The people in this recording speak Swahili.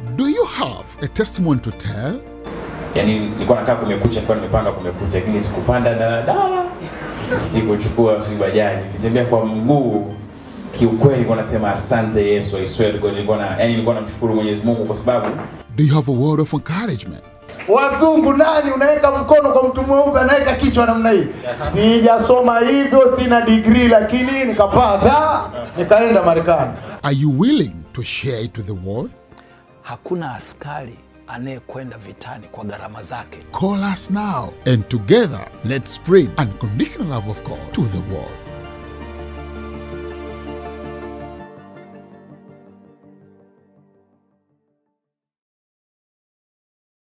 Do you have a testimony to tell? yani nilikuwa nakaa kumekucha nilikuwa nimepanga kumekucha lakini sikupanda daladala sikuchukua si bajaji nilitembea kwa mguu kiukweli nilikuwa nasema asante yesu I swear to God nilikuwa na yani nilikuwa namshukuru mwenyezi mungu kwa sababu Do you have a word of encouragement? wazungu nani unaweka mkono kwa mtu mweupe anaweka kichwa namna hii sijasoma hivyo sina digrii lakini nikapata nikaenda marekani Are you willing to share it to the world? Hakuna askari anayekwenda vitani kwa gharama zake. Call us now, and together let's spread unconditional love of God to the world.